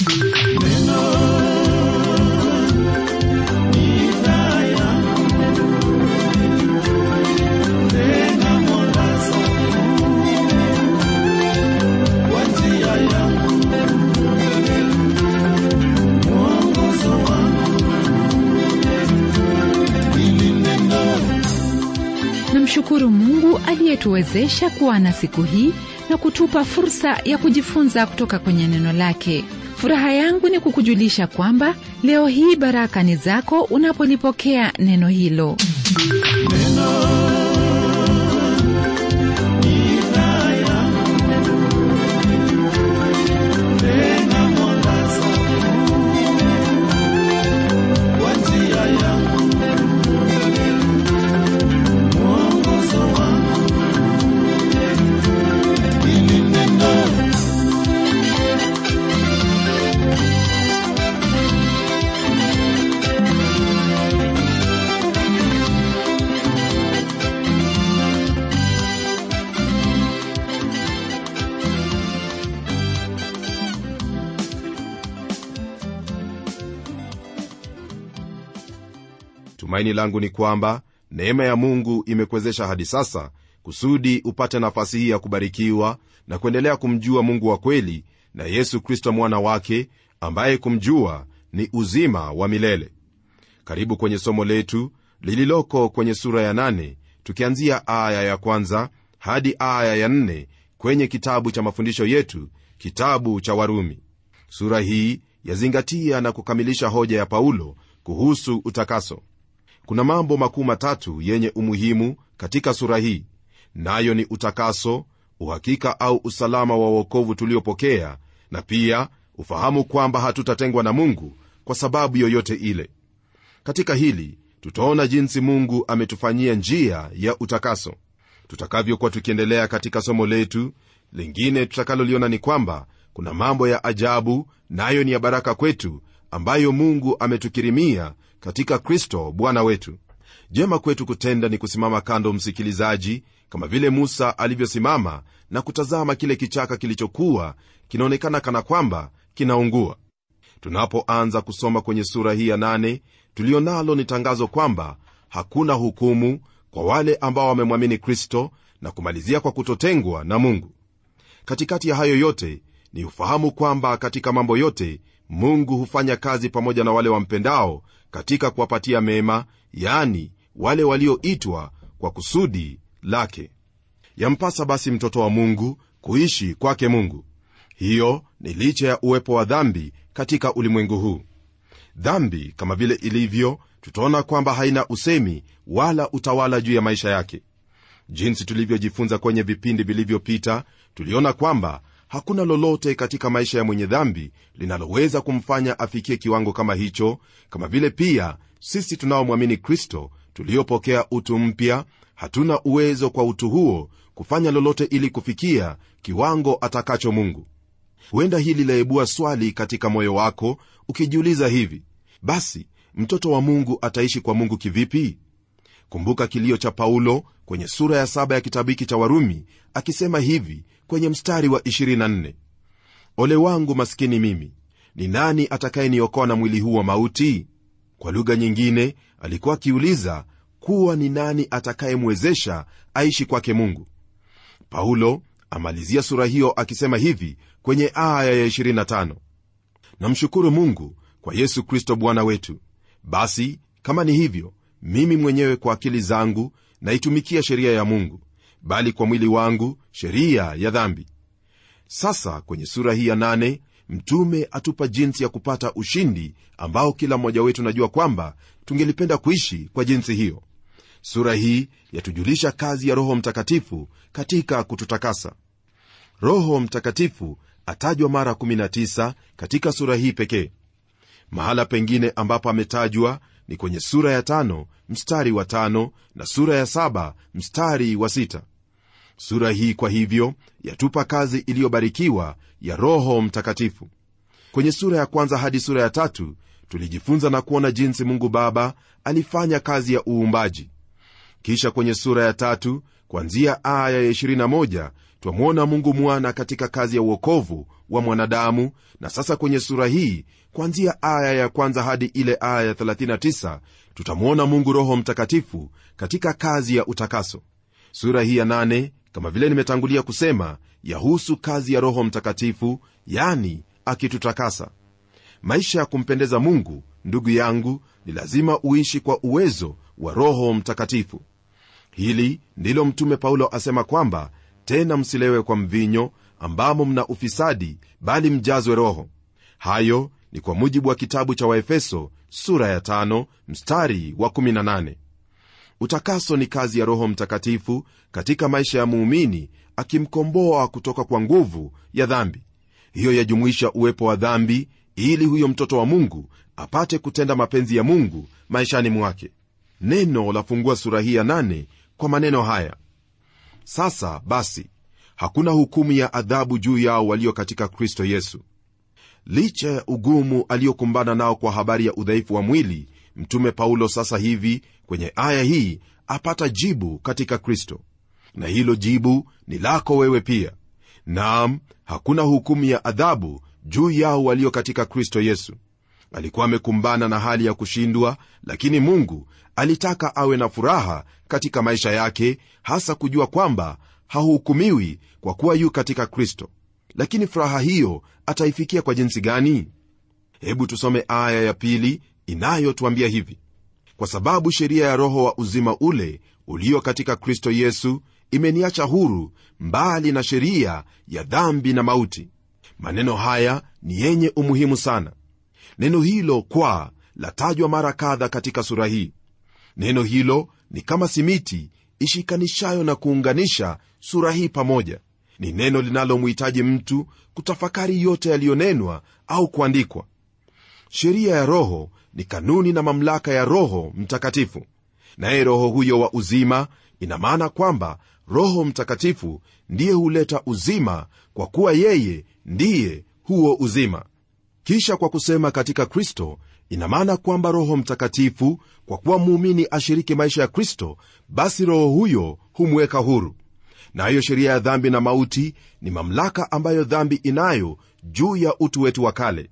namshukuru mungu aliyetuwezesha kuwa na siku hii na kutupa fursa ya kujifunza kutoka kwenye neno lake furaha yangu ni kukujulisha kwamba leo hii baraka ni zako unapolipokea neno hilo tumaini langu ni kwamba neema ya mungu imekuwezesha hadi sasa kusudi upate nafasi hii ya kubarikiwa na kuendelea kumjua mungu wa kweli na yesu kristo mwana wake ambaye kumjua ni uzima wa milele karibu kwenye somo letu lililoko kwenye sura ya nane, tukianzia aya ya kwanza hadi aya ya nne kwenye kitabu cha mafundisho yetu kitabu cha warumi sura hii yazingatia na kukamilisha hoja ya paulo kuhusu utakaso kuna mambo makuu matatu yenye umuhimu katika sura hii nayo ni utakaso uhakika au usalama wa uokovu tuliopokea na pia ufahamu kwamba hatutatengwa na mungu kwa sababu yoyote ile katika hili tutaona jinsi mungu ametufanyia njia ya utakaso tutakavyokuwa tukiendelea katika somo letu lingine tutakaloliona ni kwamba kuna mambo ya ajabu nayo na ni ya baraka kwetu ambayo mungu ametukirimia katika kristo bwana wetu jema kwetu kutenda ni kusimama kando msikilizaji kama vile musa alivyosimama na kutazama kile kichaka kilichokuwa kinaonekana kana kwamba kinaungua tunapoanza kusoma kwenye sura hii ya nane tulionalo ni tangazo kwamba hakuna hukumu kwa wale ambao wamemwamini kristo na kumalizia kwa kutotengwa na mungu katikati ya hayo yote ni ufahamu kwamba katika mambo yote mungu hufanya kazi pamoja na wale wampendao katika kuwapatia mema yani wale walioitwa kwa kusudi lake yampasa basi mtoto wa mungu kuishi kwake mungu hiyo ni licha ya uwepo wa dhambi katika ulimwengu huu dhambi kama vile ilivyo tutaona kwamba haina usemi wala utawala juu ya maisha yake jinsi tulivyojifunza kwenye vipindi vilivyopita tuliona kwamba hakuna lolote katika maisha ya mwenye dhambi linaloweza kumfanya afikie kiwango kama hicho kama vile pia sisi tunaomwamini kristo tuliopokea utu mpya hatuna uwezo kwa utu huo kufanya lolote ili kufikia kiwango atakacho mungu huenda hili laibua swali katika moyo wako ukijiuliza hivi basi mtoto wa mungu ataishi kwa mungu kivipi kumbuka kilio cha paulo kwenye sura ya saba ya kitabu hiki cha warumi akisema hivi kwenye mstari wa 24 ole wangu maskini mimi ni nani atakayeniokoa na mwili huu wa mauti kwa lugha nyingine alikuwa akiuliza kuwa ni nani atakayemwezesha aishi kwake mungu paulo amalizia sura hiyo akisema hivi kwenye aya ya 25 namshukuru mungu kwa yesu kristo bwana wetu basi kama ni hivyo mimi mwenyewe kwa akili zangu naitumikia sheria ya mungu bali kwa mwili wangu sheria ya dhambi sasa kwenye sura hii ya nane mtume atupa jinsi ya kupata ushindi ambao kila mmoja wetu najua kwamba tungelipenda kuishi kwa jinsi hiyo sura hii yatujulisha kazi ya roho mtakatifu katika kututakasa roho mtakatifu atajwa mara 19 katika sura hii pekee mahala pengine ambapo ametajwa ni kwenye sura ya tano mstari wa tano na sura ya saba mstari wa sita sura hii kwa hivyo yatupa kazi iliyobarikiwa ya roho mtakatifu kwenye sura ya kwanza hadi sura ya tatu tulijifunza na kuona jinsi mungu baba alifanya kazi ya uumbaji kisha kwenye sura ya tatu kwanzia aya ya 21 twamwona mungu mwana katika kazi ya uokovu wa mwanadamu na sasa kwenye sura hii kuanzia aya ya kwanza hadi ile aya ya 39 tutamwona mungu roho mtakatifu katika kazi ya utakaso sura hii ya nane kama vile nimetangulia kusema yahusu kazi ya roho mtakatifu yani akitutakasa maisha ya kumpendeza mungu ndugu yangu ni lazima uishi kwa uwezo wa roho mtakatifu hili ndilo mtume paulo asema kwamba tena msilewe kwa mvinyo ambamo mna ufisadi bali mjazwe roho hayo ni kwa mujibu wa kitabu cha waefeso sura ya tano, mstari wa 18 utakaso ni kazi ya roho mtakatifu katika maisha ya muumini akimkomboa kutoka kwa nguvu ya dhambi hiyo yajumuisha uwepo wa dhambi ili huyo mtoto wa mungu apate kutenda mapenzi ya mungu maishani mwake neno lafungua sura hii ya nane kwa maneno haya sasa basi hakuna hukumu ya adhabu juu yao walio katika kristo yesu licha ya ugumu aliyokumbana nao kwa habari ya udhaifu wa mwili mtume paulo sasa hivi kwenye aya hii apata jibu katika kristo na hilo jibu ni lako wewe pia naam hakuna hukumu ya adhabu juu yao walio katika kristo yesu alikuwa amekumbana na hali ya kushindwa lakini mungu alitaka awe na furaha katika maisha yake hasa kujua kwamba hahukumiwi kwa kuwa yu katika kristo lakini furaha hiyo ataifikia kwa jinsi gani hebu tusome aya ya pili inayotuambia hivi kwa sababu sheria ya roho wa uzima ule ulio katika kristo yesu imeniacha huru mbali na sheria ya dhambi na mauti maneno haya ni yenye umuhimu sana neno hilo kwa latajwa mara kadha katika sura hii neno hilo ni kama simiti ishikanishayo na kuunganisha sura hii pamoja ni neno linalomhitaji mtu kutafakari yote yaliyonenwa au kuandikwa sheria ya roho ni kanuni na mamlaka ya roho mtakatifu naye roho huyo wa uzima ina maana kwamba roho mtakatifu ndiye huleta uzima kwa kuwa yeye ndiye huo uzima kisha kwa kusema katika kristo ina maana kwamba roho mtakatifu kwa kuwa muumini ashiriki maisha ya kristo basi roho huyo humweka huru nayo na sheria ya dhambi na mauti ni mamlaka ambayo dhambi inayo juu ya utu wetu wa kale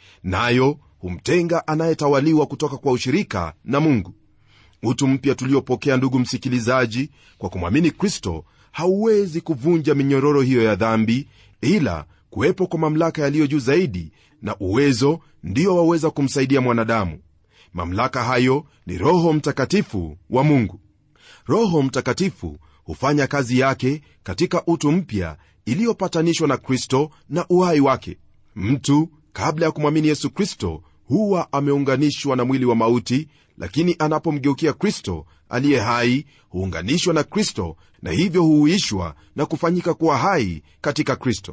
nayo humtenga anayetawaliwa kutoka kwa ushirika na mungu utu mpya tuliopokea ndugu msikilizaji kwa kumwamini kristo hauwezi kuvunja minyororo hiyo ya dhambi ila kuwepo kwa mamlaka yaliyo juu zaidi na uwezo ndiyo waweza kumsaidia mwanadamu mamlaka hayo ni roho mtakatifu wa mungu roho mtakatifu hufanya kazi yake katika utu mpya iliyopatanishwa na kristo na uhai wake mtu kabla ya kumwamini yesu kristo huwa ameunganishwa na mwili wa mauti lakini anapomgeukia kristo aliye hai huunganishwa na kristo na hivyo huuishwa na kufanyika kuwa hai katika kristo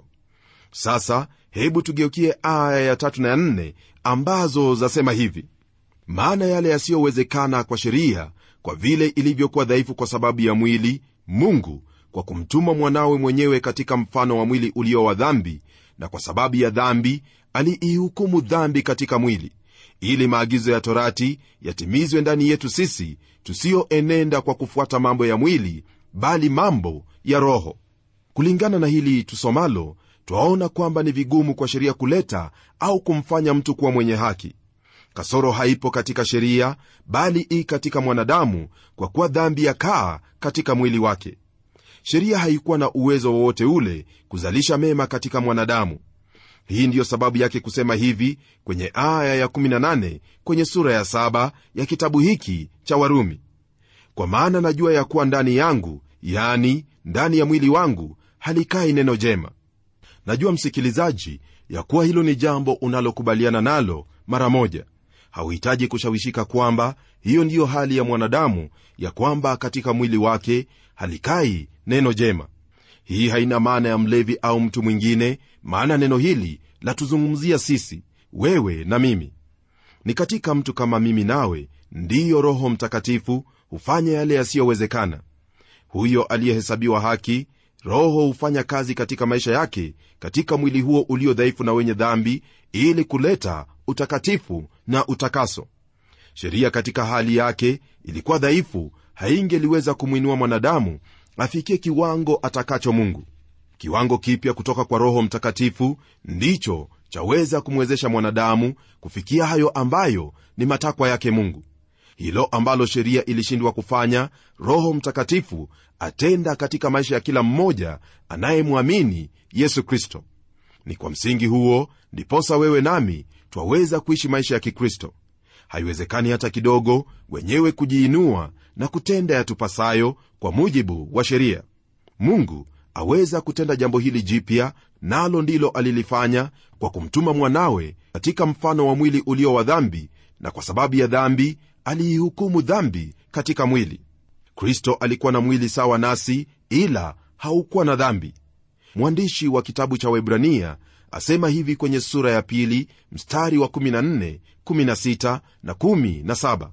sasa hebu tugeukie aya ya tatu na ya nne ambazo zasema hivi maana yale yasiyowezekana kwa sheria kwa vile ilivyokuwa dhaifu kwa sababu ya mwili mungu kwa kumtuma mwanawe mwenyewe katika mfano wa mwili ulio wa dhambi na kwa sababu ya dhambi aliihukumu dhambi katika mwili ili maagizo ya torati yatimizwe ndani yetu sisi tusiyoenenda kwa kufuata mambo ya mwili bali mambo ya roho kulingana na hili tusomalo twaona kwamba ni vigumu kwa sheria kuleta au kumfanya mtu kuwa mwenye haki kasoro haipo katika sheria bali i katika mwanadamu kwa kuwa dhambi yakaa katika mwili wake sheria haikuwa na uwezo wowote ule kuzalisha mema katika mwanadamu hii ndiyo sababu yake kusema hivi kwenye aya ya18 kwenye sura ya 7 ya kitabu hiki cha warumi kwa maana najua ya kuwa ndani yangu yani ndani ya mwili wangu halikai neno jema najua msikilizaji ya kuwa hilo ni jambo unalokubaliana nalo mara moja hauhitaji kushawishika kwamba hiyo ndiyo hali ya mwanadamu ya kwamba katika mwili wake halikai neno jema hii haina maana ya mlevi au mtu mwingine maana neno hili latuzungumzia sisi wewe na mimi ni katika mtu kama mimi nawe ndiyo roho mtakatifu hufanya yale yasiyowezekana huyo aliyehesabiwa haki roho hufanya kazi katika maisha yake katika mwili huo ulio dhaifu na wenye dhambi ili kuleta utakatifu na utakaso sheria katika hali yake ilikuwa dhaifu haingeliweza kumwinua mwanadamu afikie kiwango atakacho mungu kiwango kipya kutoka kwa roho mtakatifu ndicho chaweza kumwezesha mwanadamu kufikia hayo ambayo ni matakwa yake mungu hilo ambalo sheria ilishindwa kufanya roho mtakatifu atenda katika maisha ya kila mmoja anayemwamini yesu kristo ni kwa msingi huo ndiposa wewe nami twaweza kuishi maisha ya kikristo haiwezekani hata kidogo wenyewe kujiinua na kutenda yatupasayo kwa mujibu wa sheria mungu aweza kutenda jambo hili jipya nalo ndilo alilifanya kwa kumtuma mwanawe katika mfano wa mwili ulio wa dhambi na kwa sababu ya dhambi aliihukumu dhambi katika mwili kristo alikuwa na mwili sawa nasi ila haukuwa na dhambi mwandishi wa kitabu cha webrania asema hivi kwenye sura ya pili mstari wa 14 16 na 17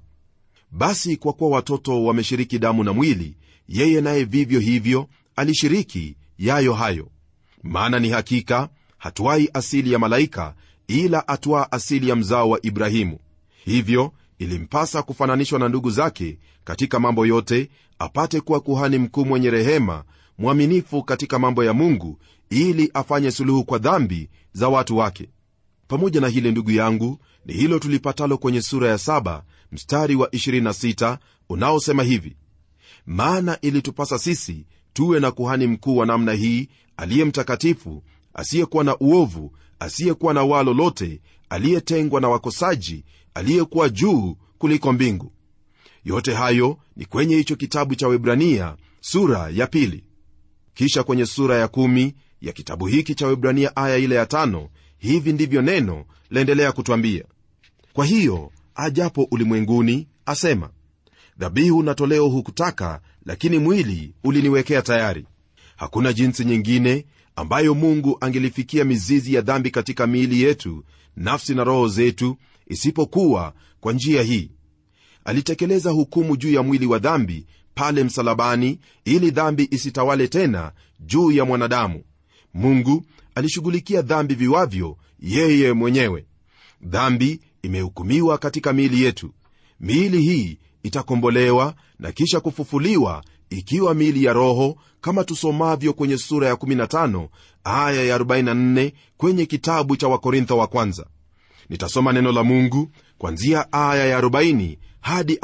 basi kwa kuwa watoto wameshiriki damu na mwili yeye naye vivyo hivyo alishiriki yayo hayo maana ni hakika hatuai asili ya malaika ila atwaa asili ya mzao wa ibrahimu hivyo ilimpasa kufananishwa na ndugu zake katika mambo yote apate kuwa kuhani mkuu mwenye rehema mwaminifu katika mambo ya mungu ili afanye suluhu kwa dhambi za watu wake pamoja na hili ndugu yangu ni hilo tulipatalo kwenye sura ya 7 mstari wa 26 unaosema hivi maana ilitupasa sisi tuwe na kuhani mkuu wa namna hii aliye mtakatifu asiyekuwa na uovu asiyekuwa na waa lolote aliyetengwa na wakosaji aliyekuwa juu kuliko mbingu yote hayo ni kwenye hicho kitabu cha webrania sura ya pili kisha kwenye sura ya kumi ya kitabu hiki cha webrania aya ile ya tano hivi ndivyo neno laendelea kutwambia kwa hiyo ajapo ulimwenguni asema dhabihu na toleo hukutaka lakini mwili uliniwekea tayari hakuna jinsi nyingine ambayo mungu angelifikia mizizi ya dhambi katika miili yetu nafsi na roho zetu isipokuwa kwa njia hii alitekeleza hukumu juu ya mwili wa dhambi pale msalabani ili dhambi isitawale tena juu ya mwanadamu mungu alishughulikia dhambi viwavyo yeye mwenyewe dhambi imehukumiwa katika miili yetu miili hii itakombolewa na kisha kufufuliwa ikiwa miili ya roho kama tusomavyo kwenye sura ya 15 aya ya 44 kwenye kitabu cha wakorintho wa kwanza nitasoma neno la mungu kwanzia aya ya 40 hadi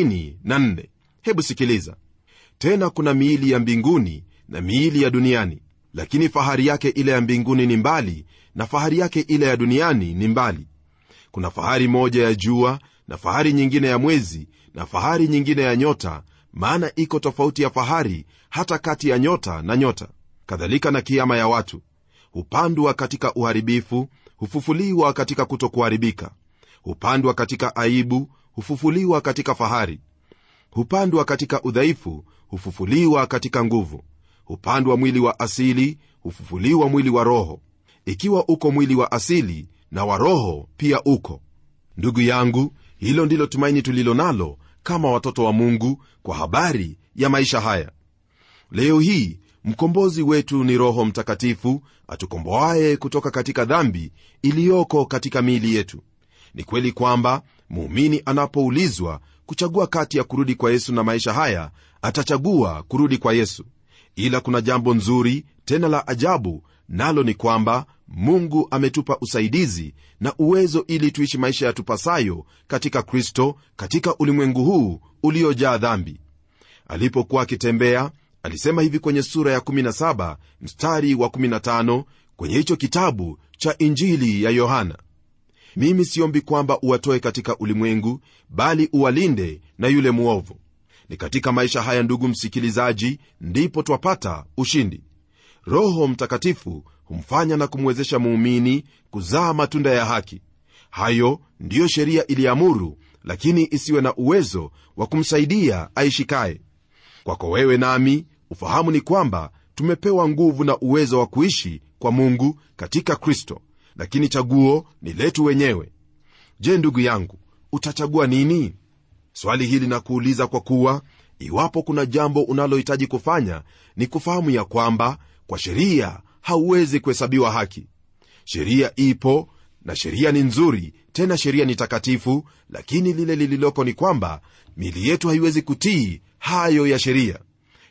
44 hebu sikiliza tena kuna miili ya mbinguni na miili ya duniani lakini fahari yake ile ya mbinguni ni mbali na fahari yake ile ya duniani ni mbali kuna fahari moja ya jua na fahari nyingine ya mwezi na fahari nyingine ya nyota maana iko tofauti ya fahari hata kati ya nyota na nyota kadhalika na kiama ya watu hupandwa katika uharibifu hufufuliwa katika kutokuharibika hupandwa katika aibu hufufuliwa katika fahari hupandwa katika udhaifu hufufuliwa katika nguvu hupandwa mwili wa asili hufufuliwa mwili wa roho ikiwa uko mwili wa asili na wa roho pia uko ndugu yangu hilo ndilo tumaini tulilo nalo kama watoto wa mungu kwa habari ya maisha haya leo hii mkombozi wetu ni roho mtakatifu atukomboaye kutoka katika dhambi iliyoko katika miili yetu ni kweli kwamba muumini anapoulizwa kuchagua kati ya kurudi kwa yesu na maisha haya atachagua kurudi kwa yesu ila kuna jambo nzuri tena la ajabu nalo ni kwamba mungu ametupa usaidizi na uwezo ili tuishi maisha yatupasayo katika kristo katika ulimwengu huu uliojaa dhambi alipokuwa akitembea alisema hivi kwenye sura ya 17 mstari wa 15 kwenye hicho kitabu cha injili ya yohana mimi siombi kwamba uwatoe katika ulimwengu bali uwalinde na yule mwovu ni katika maisha haya ndugu msikilizaji ndipo twapata ushindi roho mtakatifu humfanya na kumwezesha muumini kuzaa matunda ya haki hayo ndiyo sheria iliamuru lakini isiwe na uwezo wa kumsaidia aishikaye kwako wewe nami ufahamu ni kwamba tumepewa nguvu na uwezo wa kuishi kwa mungu katika kristo lakini chaguo ni letu wenyewe je ndugu yangu utachagua nini swali hili na kuuliza kwa kuwa iwapo kuna jambo unalohitaji kufanya ni kufahamu ya kwamba kwa sheria hauwezi kuhesabiwa haki sheria ipo na sheria ni nzuri tena sheria ni takatifu lakini lile lililoko ni kwamba mili yetu haiwezi kutii hayo ya sheria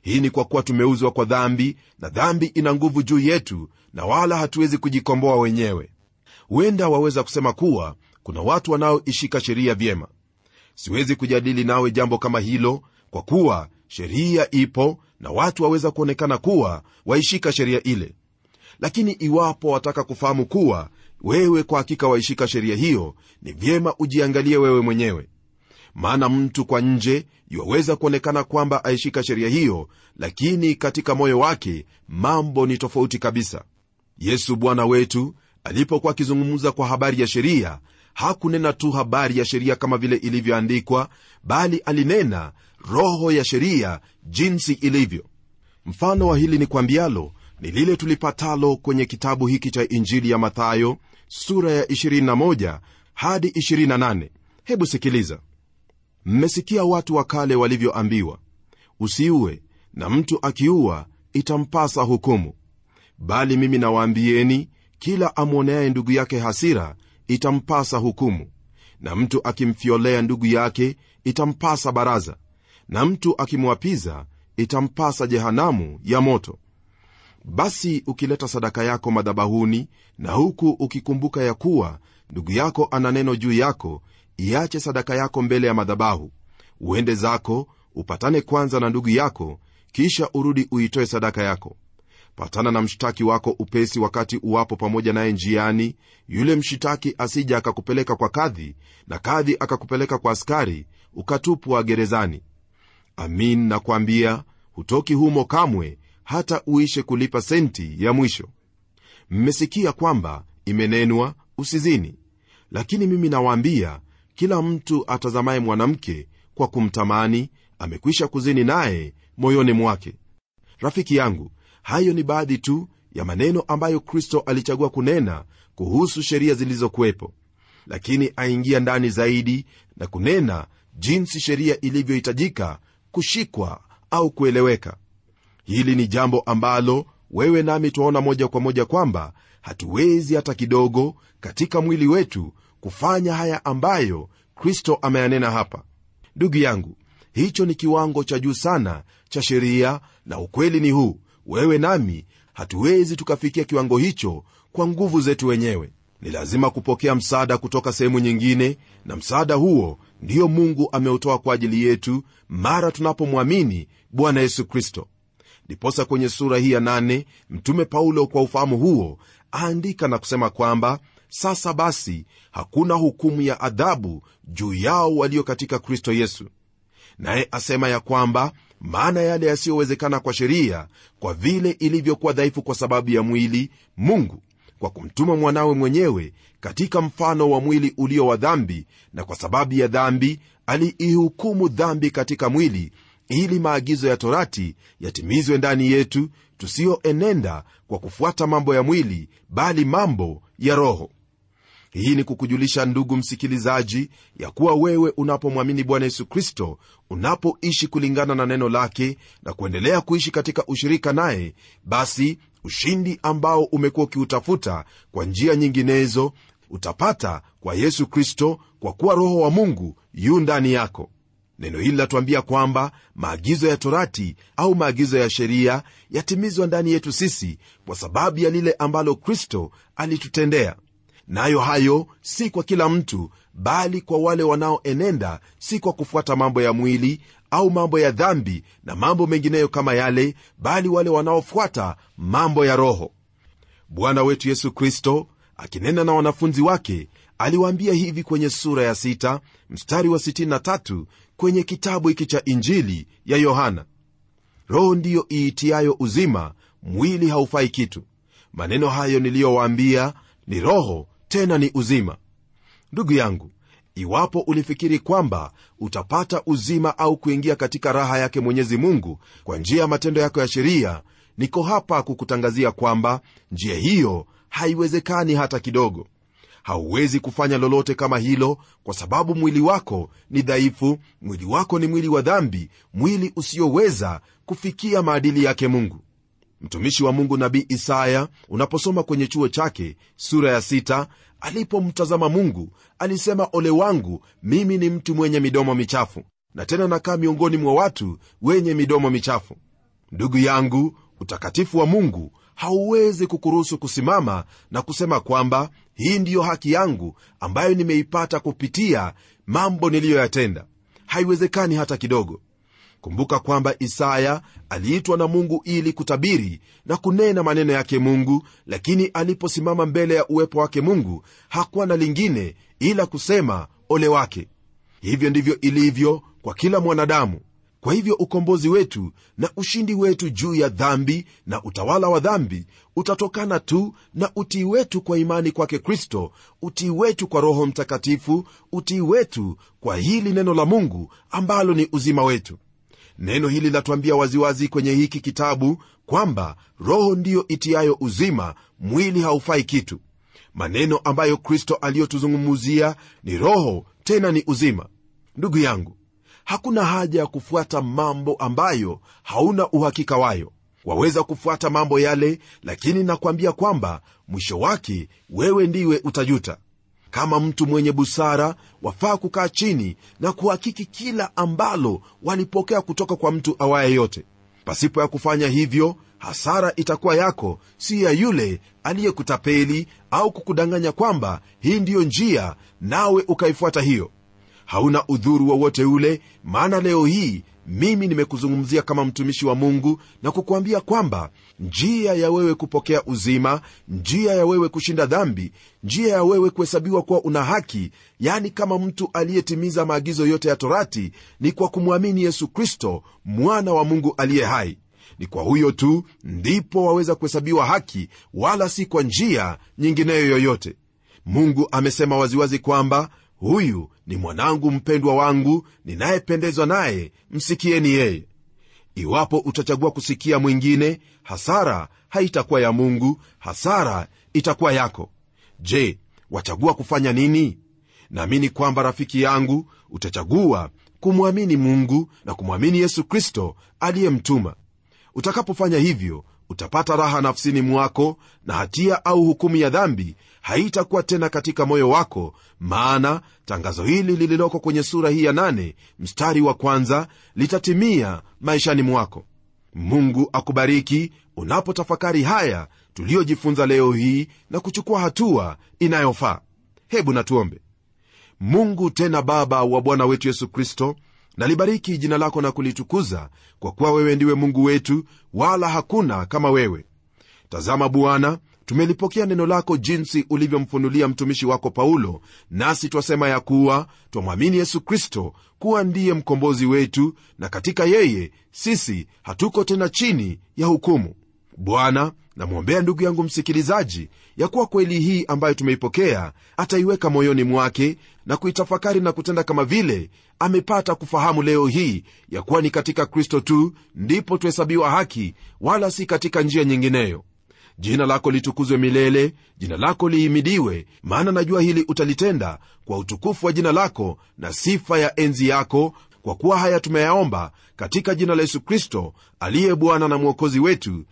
hii ni kwa kuwa tumeuzwa kwa dhambi na dhambi ina nguvu juu yetu na wala hatuwezi kujikomboa wenyewe huenda waweza kusema kuwa kuna watu wanaoishika sheria vyema siwezi kujadili nawe jambo kama hilo kwa kuwa sheria ipo na watu waweza kuonekana kuwa waishika sheria ile lakini iwapo wataka kufahamu kuwa wewe kwa hakika waishika sheria hiyo ni vyema ujiangalie wewe mwenyewe maana mtu kwa nje iwaweza kuonekana kwamba aishika sheria hiyo lakini katika moyo wake mambo ni tofauti kabisa yesu bwana wetu alipokuwa akizungumza kwa habari ya sheria hakunena tu habari ya sheria kama vile ilivyoandikwa bali alinena roho ya sheria jinsi ilivyo mfano wa hili ni kwambialo ni lile tulipatalo kwenye kitabu hiki cha injili ya mathayo sura ya 21 hadi 28 hebu sikiliza mmesikia watu wa kale walivyoambiwa usiue na mtu akiua itampasa hukumu bali mimi nawaambieni kila amwoneaye ndugu yake hasira itampasa hukumu na mtu akimfyolea ndugu yake itampasa baraza na mtu akimwapiza itampasa jehanamu ya moto basi ukileta sadaka yako madhabahuni na huku ukikumbuka ya kuwa ndugu yako ana neno juu yako iache sadaka yako mbele ya madhabahu uende zako upatane kwanza na ndugu yako kisha urudi uitoe sadaka yako patana na mshtaki wako upesi wakati uwapo pamoja naye njiani yule mshitaki asija akakupeleka kwa kadhi na kadhi akakupeleka kwa askari ukatupwa gerezani amin nakwambia hutoki humo kamwe hata uishe kulipa senti ya mwisho mmesikia kwamba imenenwa usizini lakini mimi nawaambia kila mtu atazamaye mwanamke kwa kumtamani amekwisha kuzini naye moyoni mwake rafiki yangu hayo ni baadhi tu ya maneno ambayo kristo alichagua kunena kuhusu sheria zilizokuwepo lakini aingia ndani zaidi na kunena jinsi sheria ilivyohitajika kushikwa au kueleweka hili ni jambo ambalo wewe nami twaona moja kwa moja kwamba hatuwezi hata kidogo katika mwili wetu kufanya haya ambayo kristo ameyanena hapa ndugu yangu hicho ni kiwango cha juu sana cha sheria na ukweli ni huu wewe nami hatuwezi tukafikia kiwango hicho kwa nguvu zetu wenyewe ni lazima kupokea msaada kutoka sehemu nyingine na msaada huo ndiyo mungu ameutoa kwa ajili yetu mara tunapomwamini bwana yesu kristo ndiposa kwenye sura hii ya nane mtume paulo kwa ufahamu huo aandika na kusema kwamba sasa basi hakuna hukumu ya adhabu juu yao walio katika kristo yesu naye asema ya kwamba maana yale yasiyowezekana kwa sheria kwa vile ilivyokuwa dhaifu kwa sababu ya mwili mungu kwa kumtuma mwanawe mwenyewe katika mfano wa mwili ulio wa dhambi na kwa sababu ya dhambi aliihukumu dhambi katika mwili ili maagizo ya torati yatimizwe ndani yetu tusiyoenenda kwa kufuata mambo ya mwili bali mambo ya roho hii ni kukujulisha ndugu msikilizaji ya kuwa wewe unapomwamini bwana yesu kristo unapoishi kulingana na neno lake na kuendelea kuishi katika ushirika naye basi ushindi ambao umekuwa ukiutafuta kwa njia nyinginezo utapata kwa yesu kristo kwa kuwa roho wa mungu yu ndani yako neno hili latuambia kwamba maagizo ya torati au maagizo ya sheria yatimizwa ndani yetu sisi kwa sababu ya lile ambalo kristo alitutendea nayo hayo si kwa kila mtu bali kwa wale wanaoenenda si kwa kufuata mambo ya mwili au mambo ya dhambi na mambo mengineyo kama yale bali wale wanaofuata mambo ya roho bwana wetu yesu kristo akinena na wanafunzi wake aliwaambia hivi kwenye sura ya 6 mstari wa 63 kwenye kitabu hiki cha injili ya yohana roho ndiyo iitiayo uzima mwili haufai kitu maneno hayo niliyowaambia ni roho tena ni uzima ndugu yangu iwapo ulifikiri kwamba utapata uzima au kuingia katika raha yake mwenyezi mungu kwa njia ya matendo yako ya sheria niko hapa kukutangazia kwamba njia hiyo haiwezekani hata kidogo hauwezi kufanya lolote kama hilo kwa sababu mwili wako ni dhaifu mwili wako ni mwili wa dhambi mwili usioweza kufikia maadili yake mungu mtumishi wa mungu nabii isaya unaposoma kwenye chuo chake sura ya sita, alipomtazama mungu alisema ole wangu mimi ni mtu mwenye midomo michafu na tena nakaa miongoni mwa watu wenye midomo michafu ndugu yangu utakatifu wa mungu hauwezi kukuruhusu kusimama na kusema kwamba hii ndiyo haki yangu ambayo nimeipata kupitia mambo niliyoyatenda haiwezekani hata kidogo kumbuka kwamba isaya aliitwa na mungu ili kutabiri na kunena maneno yake mungu lakini aliposimama mbele ya uwepo wake mungu hakuwa na lingine ila kusema ole wake hivyo ndivyo ilivyo kwa kila mwanadamu kwa hivyo ukombozi wetu na ushindi wetu juu ya dhambi na utawala wa dhambi utatokana tu na utii wetu kwa imani kwake kristo utii wetu kwa roho mtakatifu utii wetu kwa hili neno la mungu ambalo ni uzima wetu neno hili latuambia waziwazi kwenye hiki kitabu kwamba roho ndiyo itiayo uzima mwili haufai kitu maneno ambayo kristo aliyotuzungumuzia ni roho tena ni uzima ndugu yangu hakuna haja ya kufuata mambo ambayo hauna uhakika wayo waweza kufuata mambo yale lakini nakwambia kwamba mwisho wake wewe ndiwe utajuta kama mtu mwenye busara wafaa kukaa chini na kuhakiki kila ambalo walipokea kutoka kwa mtu awaye yote pasipo ya kufanya hivyo hasara itakuwa yako si ya yule aliyekutapeli au kukudanganya kwamba hii ndiyo njia nawe ukaifuata hiyo hauna udhuru wowote ule maana leo hii mimi nimekuzungumzia kama mtumishi wa mungu na kukuambia kwamba njia ya wewe kupokea uzima njia ya wewe kushinda dhambi njia ya wewe kuhesabiwa kuwa una haki yani kama mtu aliyetimiza maagizo yote ya torati ni kwa kumwamini yesu kristo mwana wa mungu aliye hai ni kwa huyo tu ndipo waweza kuhesabiwa haki wala si kwa njia nyingineyo yoyote mungu amesema waziwazi kwamba huyu ni mwanangu mpendwa wangu ninayependezwa naye msikieni yeye iwapo utachagua kusikia mwingine hasara haitakuwa ya mungu hasara itakuwa yako je wachagua kufanya nini naamini kwamba rafiki yangu utachagua kumwamini mungu na kumwamini yesu kristo aliyemtuma utakapofanya hivyo utapata raha nafsini mwako na hatia au hukumu ya dhambi haitakuwa tena katika moyo wako maana tangazo hili lililoko kwenye sura hii ya nane mstari wa kwanza litatimia maishani mwako mungu akubariki unapotafakari haya tuliyojifunza leo hii na kuchukua hatua inayofaa hebu natuombe mungu tena baba wa bwana wetu yesu kristo nalibariki jina lako na kulitukuza kwa kuwa wewe ndiwe mungu wetu wala hakuna kama wewe tazama bwana tumelipokea neno lako jinsi ulivyomfunulia mtumishi wako paulo nasi twasema ya kuwa twamwamini yesu kristo kuwa ndiye mkombozi wetu na katika yeye sisi hatuko tena chini ya hukumu bwana namwombea ndugu yangu msikilizaji ya kuwa kweli hii ambayo tumeipokea ataiweka moyoni mwake na kuitafakari na kutenda kama vile amepata kufahamu leo hii ya kuwa ni katika kristo tu ndipo tuhesabiwa haki wala si katika njia nyingineyo jina lako litukuzwe milele jina lako lihimidiwe maana najua hili utalitenda kwa utukufu wa jina lako na sifa ya enzi yako kwa kuwa haya tumeyaomba katika jina la yesu kristo aliye bwana na mwokozi wetu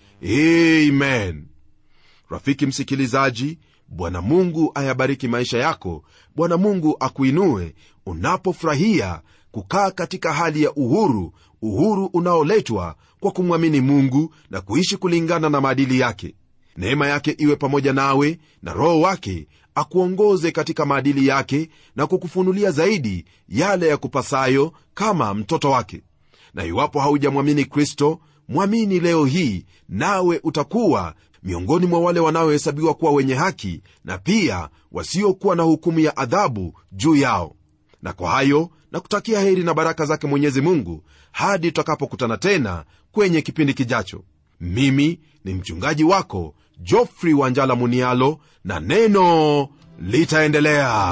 amen rafiki msikilizaji bwana mungu ayabariki maisha yako bwana mungu akuinue unapofurahia kukaa katika hali ya uhuru uhuru unaoletwa kwa kumwamini mungu na kuishi kulingana na maadili yake neema yake iwe pamoja nawe na roho wake akuongoze katika maadili yake na kukufunulia zaidi yale ya kupasayo kama mtoto wake na iwapo haujamwamini kristo mwamini leo hii nawe utakuwa miongoni mwa wale wanaohesabiwa kuwa wenye haki na pia wasiokuwa na hukumu ya adhabu juu yao na kwa hayo na kutakia heri na baraka zake mwenyezi mungu hadi tutakapokutana tena kwenye kipindi kijacho mimi ni mchungaji wako jofrey wanjala munialo na neno litaendelea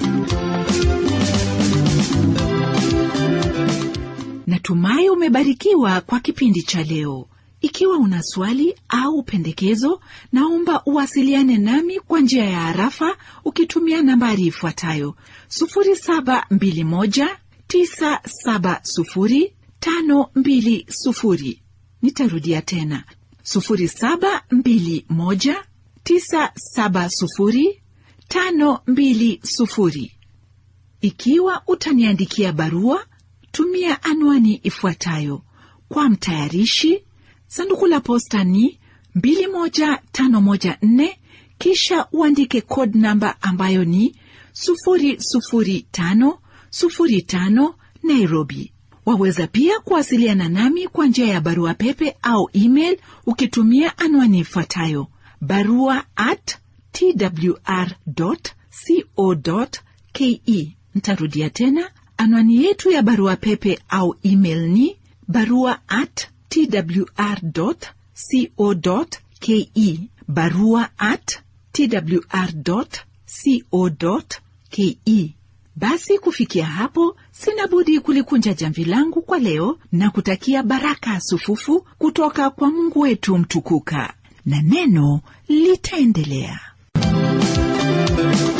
natumai umebarikiwa kwa kipindi cha leo ikiwa una swali au pendekezo naomba uwasiliane nami kwa njia ya harafa ukitumia nambari ifuatayo 721970520 nitarudia tena 721970520 ikiwa utaniandikia barua tumia anwani ifuatayo kwa mtayarishi sanduku la posta ni 21514 kisha uandike code namba ambayo ni 00505 nairobi waweza pia kuwasiliana nami kwa njia ya barua pepe au email ukitumia anwani ifuatayo barua at twr co ke ntarudia tena anwani yetu ya barua pepe au email ni barua at twr co ke barua at twr co ke basi kufikia hapo sina budi kulikunja jamvi langu kwa leo na kutakia baraka sufufu kutoka kwa mungu wetu mtukuka na neno litaendelea